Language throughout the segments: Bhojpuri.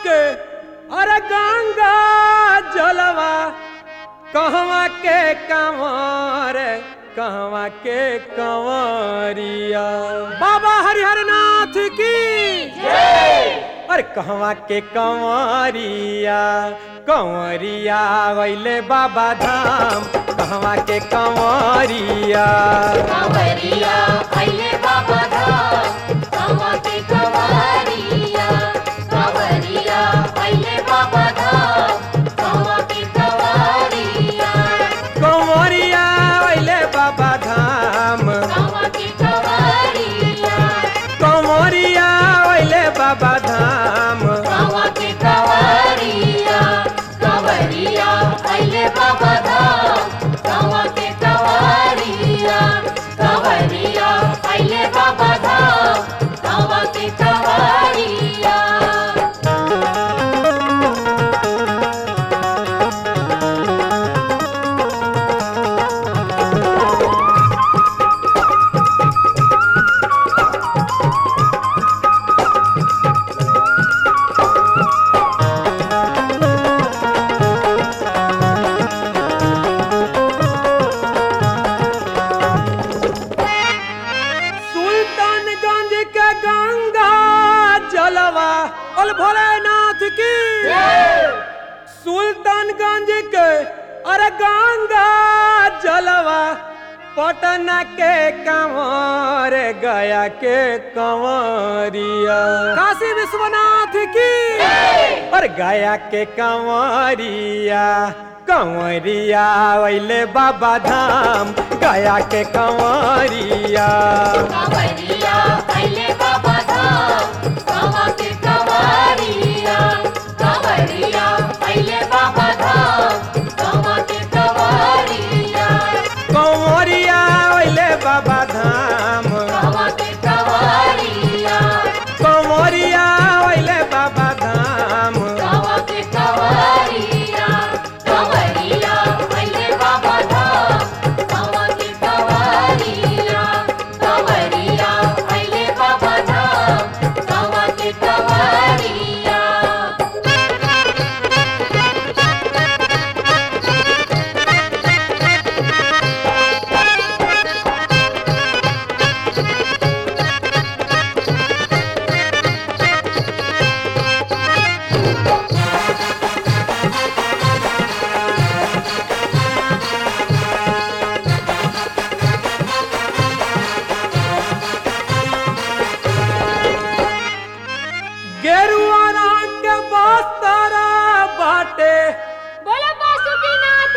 के अरे गंगा जलवा कहवा के कंवर कहवा के कंवरिया बाबा हरिहर नाथ की अरे कहवा के कंवरिया कंवरिया वैले बाबा धाम कहवा के कंवरिया कांवरिया आइले बाबा धाम कांवा के कंवरिया कांवरिया आइले बाबा धाम कांवा के कंवरिया कंवरिया वैले बाबा धाम कांवा के कंवरिया कंवरिया वैले बाबा धाम कांवा के कंवरिया कंवरिया आइले बाबा धाम कांवा के कंवरिया कंवरिया आइले बाबा धाम कांवा के कंवरिया सुल्तानगंज के गंगा जलवा बोल भोलेनाथ की सुल्तानगंज के अरे गंगा जलवा पटना के कंवर गया के कंवरिया काशी विश्वनाथ की और गया के कंवरिया कंवरिया वैले बाबा धाम गया के कंवरिया कांवरिया आइले बाबा धाम कांवा के कंवरिया कांवरिया आइले बाबा धाम कांवा के कंवरिया कंवरिया वैले बाबा धाम कांवा के कंवरिया कंवरिया वैले बाबा धाम कांवा के कंवरिया कंवरिया आइले बाबा धाम कांवा के कंवरिया कंवरिया आइले बाबा धाम कांवा के कंवरिया गेरुआ रंग के बस्तर बाटे बोलो बासुकीनाथ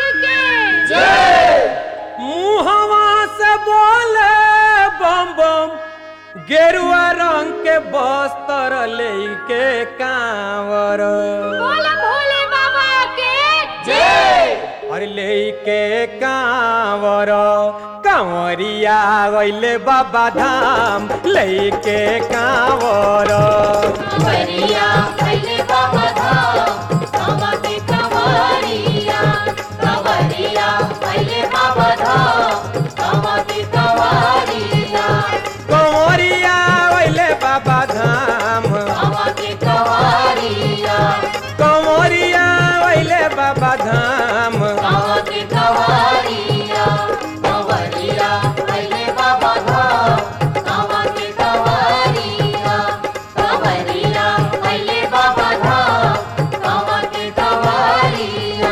के मुहवा से बोले बम बम गेरुआ रंग के बस्तर लेके कांवर बोलो भोले बाबा के अरे लेके कांवर कांवरिया गइले बाबा धाम लेके कांवर कंवरिया आइले बाबा धाम कांवा के कंवरिया कंवरिया आइले बाबा धाम कांवा के कंवरिया कंवरिया गइले बाबा धाम कांवा के कंवरिया कंवरिया गइले बाबा धाम कांवा के कंवरिया कंवरिया आइले बाबा धाम कांवा के कंवरिया कंवरिया आइले बाबा धाम कांवा के कंवरिया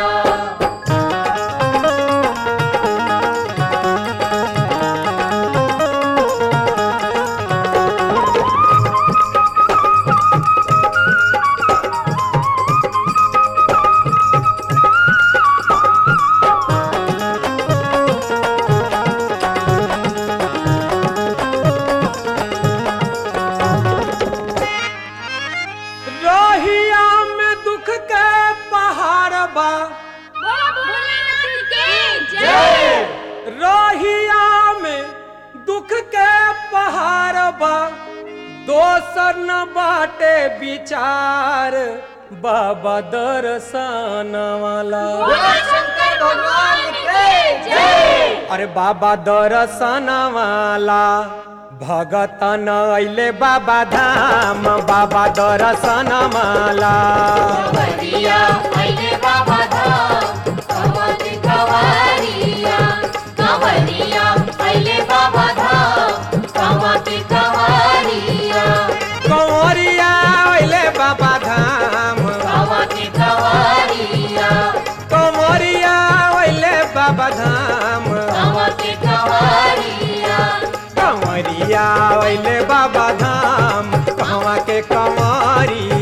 रहिया में दुख के पहाड़ बा बोलो भोलेनाथ के जय रहिया में दुख के पहाड़ बा दोसर न बाटे विचार बाबा दर्शन वाला बोलो शंकर भगवान के जय अरे बाबा दर्शन वाला भगतन अइले बाबा धाम बाबा दर्शन माला कंवरिया अइले बाबा धाम कमत कवारिया कंवरिया अइले बाबा धाम कमत कवारिया कंवरिया अइले बाबा धाम कमत कवारिया कंवरिया अइले बाबा धाम कमत कवारिया कंवरिया अइले बाबा धाम कहवा के कंवरिया